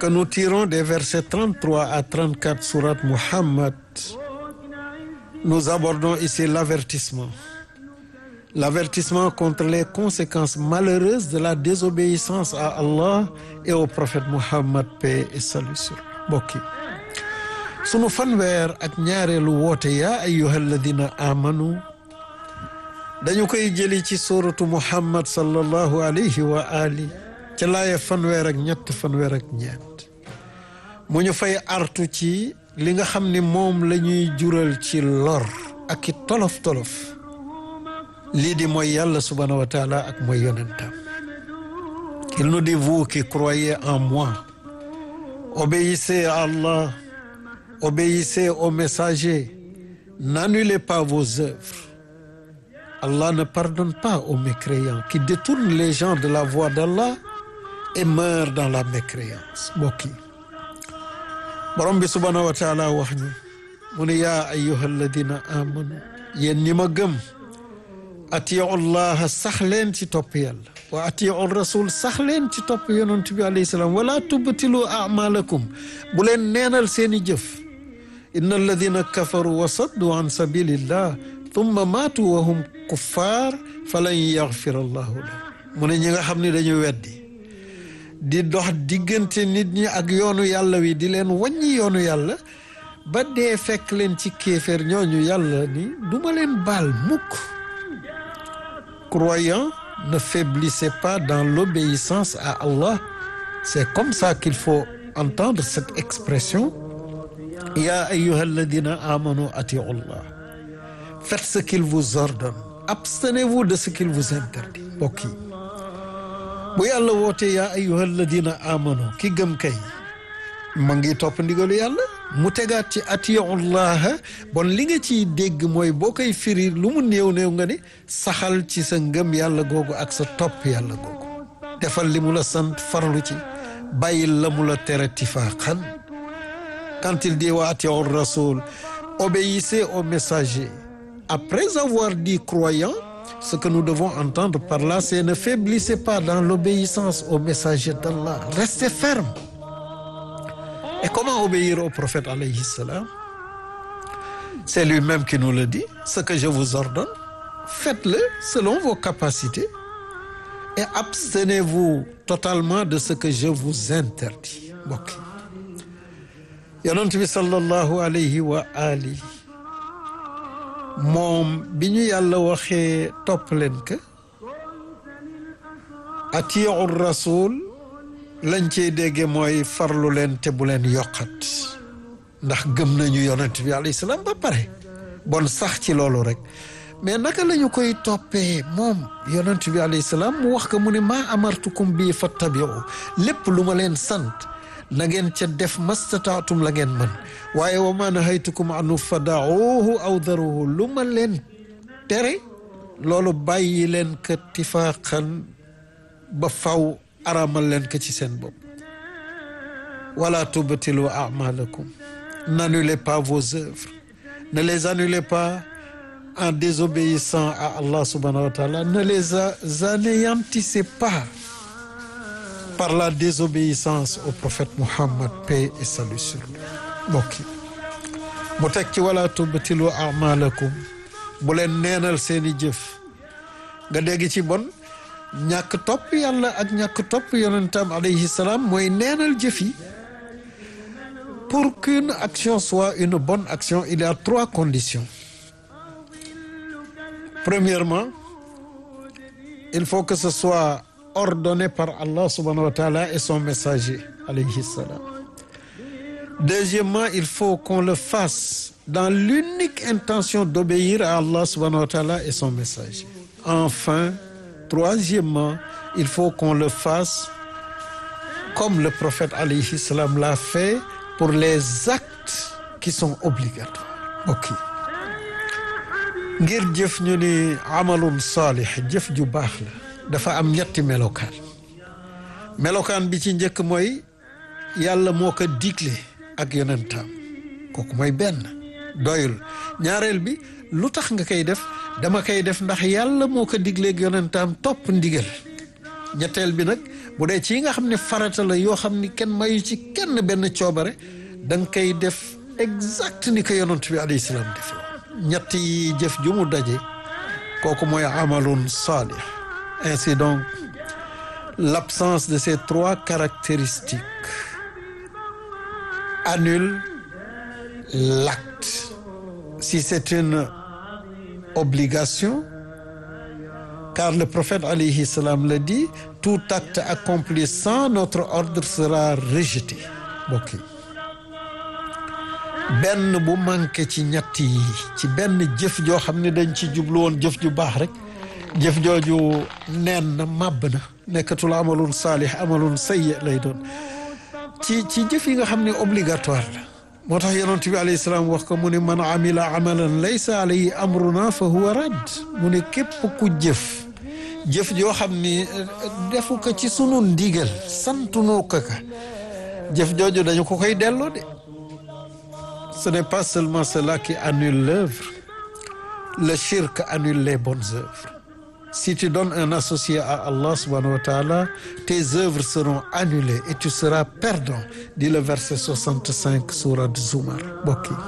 que nous tirons des versets 33 à 34 sourate Muhammad, nous abordons ici l'avertissement. L'avertissement contre les conséquences malheureuses de la désobéissance à Allah et au prophète Muhammad, paix et salut sur lui. Mbokk yi sunu fanweer ak ñaareelu woote yaa ayyuha alladina amanu dañu koy jëli ci suratu Muhammad sallallahu alayhi wa ali ca laaya fanweer ak ñett fanweer ak ñeent mu ñu fay artu ci li nga xam ni moom la ñuy jural ci lor ak i tolof-tolof lii di mooy yàlla subhanahu wa taala ak mooy yonentam il nous dit vous qui croyez en moi obéissez à Allah obéissez aux messagers n'annulez pas vos œuvres Allah ne pardonne pas aux mécréants qui détournent les gens de la voie d'Allah et meurent dans la mécréance mbokk yi borom bi subhanahu wa taala wax ñu mu ne yaa ayyuha alladina amanu yéen ñi ma gëm atiu llaha sax leen ci topp yàlla wa atiu rasul sax leen ci topp yonent bi alayhi salaam wala tubtilu amalakum bu leen neenal seeni jëf inna alladina kafaru wa saddu an sabilillah thumma maatu wa hum kuffar falan yaxfir allahu lahum mu ne ñi nga xam ne dañu weddi di dox diggante nit ñi ak yoonu yàlla wi di leen wàññi yoonu yàlla ba dee fekk leen ci kéeféer ñooñu yàlla ni duma leen baal mukk croyants ne faiblissez pas dans l'obéissance à Allah c'est comme ça qu'il faut entendre cette expression ya ayyuha alladina amanu atiu llah faites ce qu'il vous ordonne abstenez-vous de ce qu'il vous interdit mbokk yi bu yàlla woote yaa ayyuha alladina amanu ki gëm kay ma ngi topp ndigalu yàlla mu tegaat ci atiullaha bon li nga ciy dégg mooy boo koy firi lu mu néew néew nga ni saxal ci sa ngëm yàlla googu ak sa topp yàlla googu defal li mu la sant farlu ci bàyyil la mu la tere tifaaxan quand il dit wa atiu rasul obéissez au messager après avoir dit croyant ce que nous devons entendre par là c'est ne faiblissez pas dans l'obéissance au messager d'Allah restez ferme et comment obéir au prophète alayhi salam c'est lui-même qui nous le dit ce que je vous ordonne faites-le selon vos capacités et abstenez-vous totalement de ce que je vous interdis mbokk yonent bi sallallahu alayhi wa ali moom bi ñu yàlla waxee topp leen ka atiu rasul lañ cey dégge mooy farlu leen te bu leen yokkat ndax gëm nañu yonent bi alayhi salaam ba pare bon sax ci loolu rek mais naka la ñu koy toppee moom yonent bi alayhi salaam mu wax ko mu ne maa amartukum bii fattabiu lépp lu ma leen sant na ngeen ca def mastataatum la ngeen mën waaye wa ma nahaytukum anu fadaauhu aw daruhu lu ma leen tere loolu bàyyi leen ka tifaaqan ba faw aramal leen ko ci seen bopp wala tubtilu amalakum n'annulez pas vos œuvres ne les annulez pas en désobéissant à Allah subhanahu wa taala ne les anéantissez pas par la désobéissance au prophète Muhammad paix et salut sur lui mbokk yi mu teg ci wala tubtilu amalakum bu leen neenal seeni jëf nga dégg ci bon ñàkk topp yàlla ak ñàkk topp yonentam alayhi salaam mooy neenal jëf yi pour qu'une action soit une bonne action il y a trois conditions premièrement il faut que ce soit ordonné par Allah subhanahu wa ta'ala et son messager alayhi salam deuxièmement il faut qu'on le fasse dans l'unique intention d'obéir à Allah subhanahu wa ta'ala et son messager enfin troisièmement il faut qu'on le fasse comme le prophète alayhi salam l'a fait pour les actes qui sont obligatoires ok ngir jëf ñu ni amalun saalih jëf ju baax la dafa am ñetti melokaan melokaan bi ci njëkk mooy yàlla moo ko digle ak yonentaam kooku mooy benn doyul ñaareel bi lu tax nga koy def dama koy def ndax yàlla moo ko digleeg yonentaam topp ndigal ñetteel bi nag bu dee ci yi nga xam ne farata la yoo xam ni kenn mayu ci kenn benn coobare da nga koy def exact ni ko yonent bi alayhi salaam def ñett yi jëf ju mu daje kooku mooy amalun salih ainsi donc l'absence de ces trois caractéristiques annule l'acte si c'est une obligation car le prophète alayhi salam le dit tout acte accompli sans notre ordre sera rejeté mbokk yi benn bu manqué ci ñett yi ci benn jëf joo xam ne dañ ci jublu woon jëf ju baax rek jëf jooju neen na màbb na nekkatul amalun saalih amalun sayyi lay doon ci ci jëf yi nga xam ne obligatoire la moo tax yonent bi alayhi salaam wax ko mu ne man amila amalan laysa alayhi amruna fa huwa radd mu ne képp ku jëf jëf joo xam ni defu ko ci sunu ndigal santunoo ko ka jëf jooju dañu ko koy delloo de ce n'est pas seulement cela qui annule l'œuvre le shirk annule les bonnes œuvres si tu donnes un associé à Allah subhanahu wa ta'ala tes œuvres seront annulées et tu seras perdant dit le verset 65 sourate Zumar bokk yi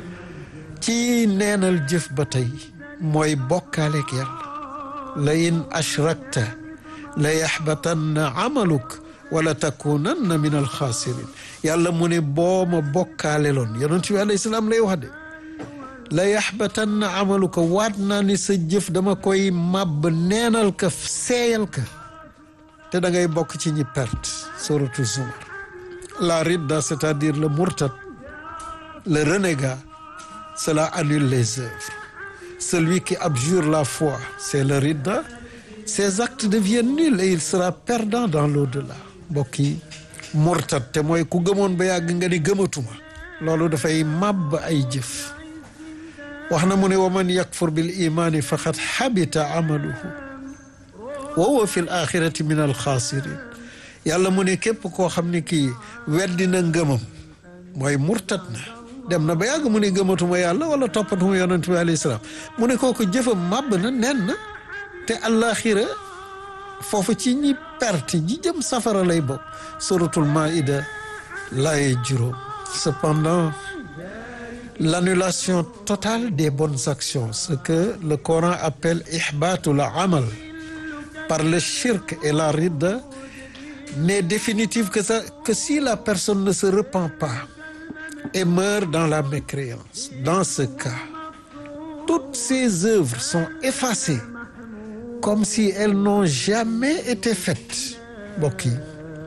ci neenal jëf ba tey mooy bokkaaleeg yàlla la in ashrakta la yaxbatanna amaluk wala takunanna min alxaasirin yàlla mu ne boo ma bokkaale loon yonent bi alayhi salaam lay wax de la yaxbatanna amaluka waat naa ni sa jëf dama koy màbb neenal ka seeyal ka te da ngay bokk ci ñi perte suratu zumar la ridda c'est-à-dire le murtad le renégat cela annule les œuvres celui qui abjure la foi c'est le ridda ses actes deviennent nuls et il sera perdant dans l'au-delà mbokk yi murtad te mooy ku gëmoon ba yàgg nga ni gëmatuma loolu dafay màbb ay jëf wax na mu ne wa man yakfur bil imani faqad xabita amaluhu wa huwa fi l axirati min alxaasirin yàlla mu ne képp koo xam ne kii weddi na ngëmam mooy murtad na dem na ba yàgg mu ne gëmatuma yàlla wala toppatuma yonent bi alayhi salaam mu ne kooku jëfam màbb na nen na te àllaaxira foofu ci ñi perte ñi jëm safara lay bokk suratul maida laaye juróom cependant l'annulation totale des bonnes actions ce que le Coran appelle ihbatul amal par le shirk et la ridda n'est définitive que ça que si la personne ne se repent pas et meurt dans la mécréance dans ce cas toutes ses œuvres sont effacées comme si elles n'ont jamais été faites mbokk yi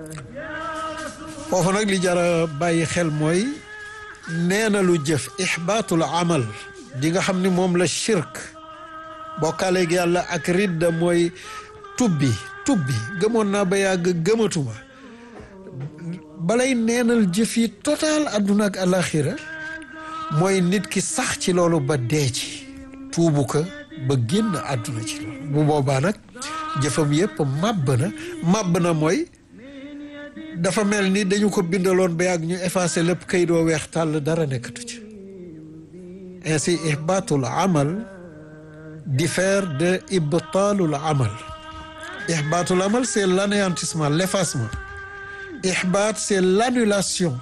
foofu nag li jara bàyyi xel mooy nee na lu jëf ixbaatul amal di nga xam ni moom la shirk bokkaaleeg yàlla ak ridda mooy tubbi tubbi gëmoon naa ba yàgg gëmatuma balay neenal jëf yi total adduna ak alaxira mooy nit ki sax ci loolu ba dee ci tuubu ko ba génn àdduna ci loolu bu boobaa nag jëfam yépp màbb na màbb na mooy dafa mel ni dañu ko bindaloon ba yàgg ñu effacé lépp kayit woo weex tàll dara nekkatu ci ainsi ihbaatul amal diffère de ibtaalul amal ihbaatul amal c'est l'anéantissement l'effacement ihbaat c'est l'annulation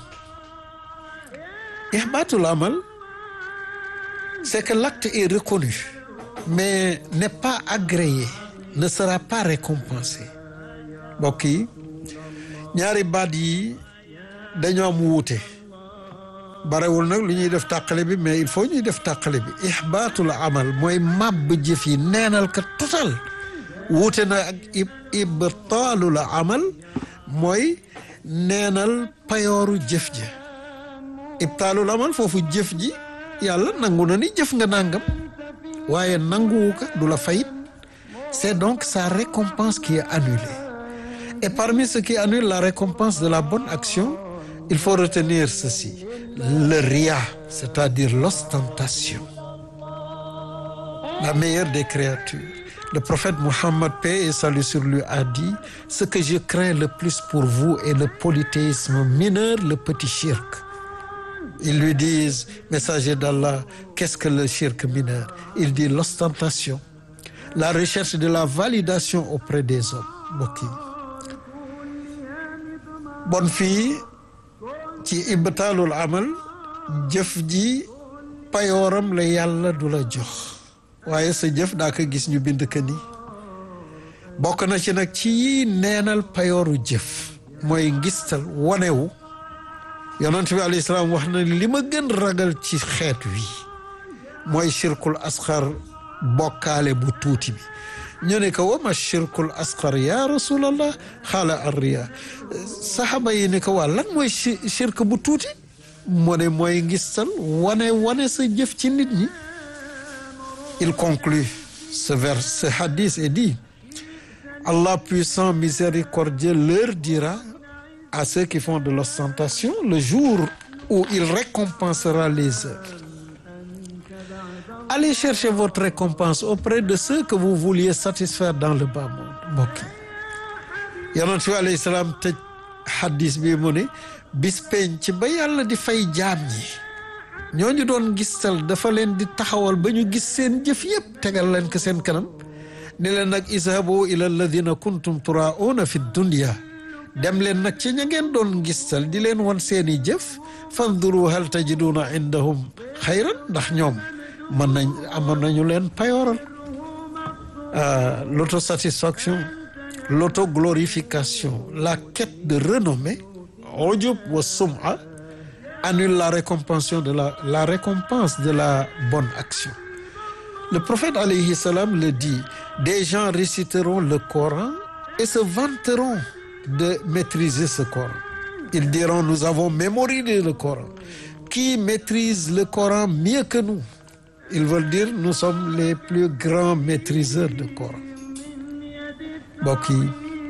ihbaatul amal c'est que l'acte est reconnu mais n'est pas agréé ne sera pas récompensé mbokk yi ñaari baat yi dañoo am wuute barewul nag lu ñuy def tàqale bi mais il faut ñuy def tàqale bi ihbaatul amal mooy màbb jëf yi neenal ka total wuute na ak ibtaalul amal mooy neenal payooru jëf ji ibtaalul amal foofu jëf ji yàlla nangu na ni jëf nga nangam waaye nanguwu ko du la fayit c'est donc sa récompense qui est annulée et parmi ce qui annule la récompense de la bonne action il faut retenir ceci le riya c'est-à-dire l'ostentation la meilleure des créatures le prophète Mohammed paix et salut sur lui a dit ce que je crains le plus pour vous est le polythéisme mineur le petit shirk ils lui disent messager d'Allah qu'est-ce que le shirk mineur il dit l'ostentation la recherche de la validation auprès des hommes mbokk yi bon fii ci ibtaalul amal jëf ji payooram la yàlla du la jox waaye sa jëf daa ko gis ñu bind ka ni bokk na ci nag ci neenal payooru jëf mooy ngistal wanewu yonent bi alayhi salaam wax na li ma gën ragal ci xeet wi mooy shirkul asxar bokkaale bu tuuti bi ñu ne ko wama shirkul asxar ya rasulallah xaala arriya saxaaba yi ne ko waa lan mooy shirk bu tuuti mu ne mooy ngistal wane wane sa jëf ci nit ñi il conclut ce vers ce hadith et dit Allah puissant miséricordieux leur dira à ceux qui font de l'ostentation le jour où il récompensera les œuvres allez chercher votre récompense auprès de ceux que vous vouliez satisfaire dans le bas monde mbokk yi yonent bi alayhi salaam tëj hadis bi mu ne bis penc ba yàlla di fay jaam ñi ñooñu doon gistal dafa leen di taxawal ba ñu gis seen jëf yëpp tegal leen ko seen kanam ne leen nag izhabu ila alladina kuntum turauna fi dunya dem leen nag ci ña ngeen doon gistal di leen wan seeni jëf fanduru hal tajiduna indahum xayran ndax ñoom mën nañ amoon nañu leen payooral l'autosatisfaction l'autoglorification la quête de renommée ujub wa sum'a annule la récompense de la la récompense de la bonne action le prophète alayhi salam le dit des gens réciteront le Coran et se vanteront de maîtriser ce Coran ils diront nous avons mémorisé le Coran qui maîtrise le Coran mieux que nous ils veulent dire nous sommes les plus grands maîtriseurs de Coran mbokk yi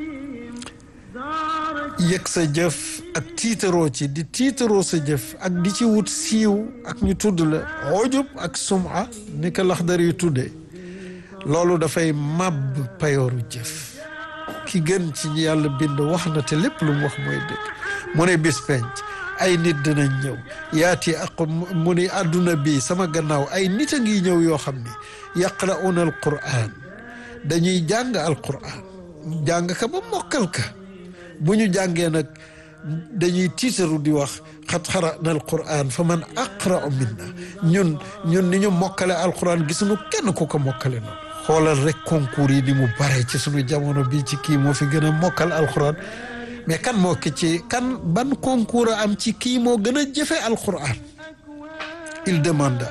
yëg sa jëf ak tiitaroo ci di tiitaroo sa jëf ak di ci wut siiw ak ñu tudd la ojub ak suma ni ko laxdar yu tuddee loolu dafay màbb payooru jëf ki gën ci ñi yàlla bind wax na te lépp lu mu wax mooy dëgg mu ne bis penc ay nit dinañ ñëw yaati ak mu ni àdduna bi sama gannaaw ay nit a ngi ñëw yoo xam ni yaqra'una al quran dañuy jàng al quran jàng ka ba mokkal ka bu ñu jàngee nag dañuy tiitaru di wax xat xarana al quran fa man aqra'u minna ñun ñun ni ñu mokkale al quran gisuñu kenn ku ko mokkale noonu xoolal rek concours yi ni mu bare ci suñu jamono bi ci kii moo fi gën a mokkal al quran mais kan moo ki ci kan ban concours a am ci kii moo gën a jëfe alquran il demanda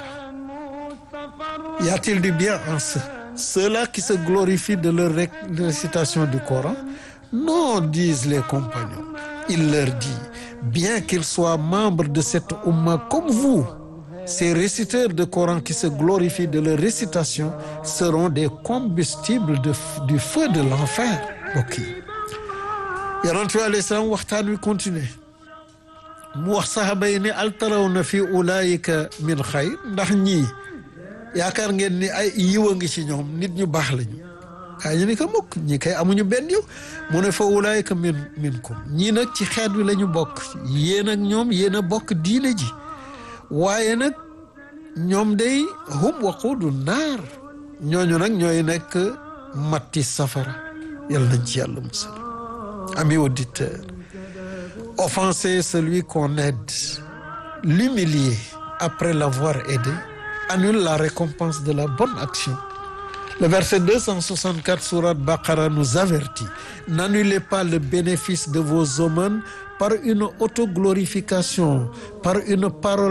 y a-t-il du bien en ceux ceux-là qui se glorifient de leur récitation du Coran non disent les compagnons il leur dit bien qu'ils soient membres de cette umma comme vous ces réciteurs de Coran qui se glorifient de leur récitation seront des combustibles de du feu de l'enfer mbokk yi yonent bi alayhi salaam waxtaan wi continuer mu wax saxaaba yi ne al tarawna fi ulaayika min xayr ndax ñii yaakaar ngeen ni ay yiwa ngi ci ñoom nit ñu baax lañu kaa ñu ni ko mukk ñi kay amuñu benn yiw mu ne fa ulaayika min minkum ñii nag ci xeet wi la ñu bokk yéen ak ñoom yéen a bokk diine ji waaye nag ñoom day hum waquudu naar ñooñu nag ñooy nekk matti safara yàlla nañ ci yàlla musal Amis auditeurs, offenser celui qu'on aide, l'humilier après l'avoir aidé, annule la récompense de la bonne action. Le verset 264 sourate Baqara nous avertit, n'annulez pas le bénéfice de vos aumônes par une autoglorification, par une parole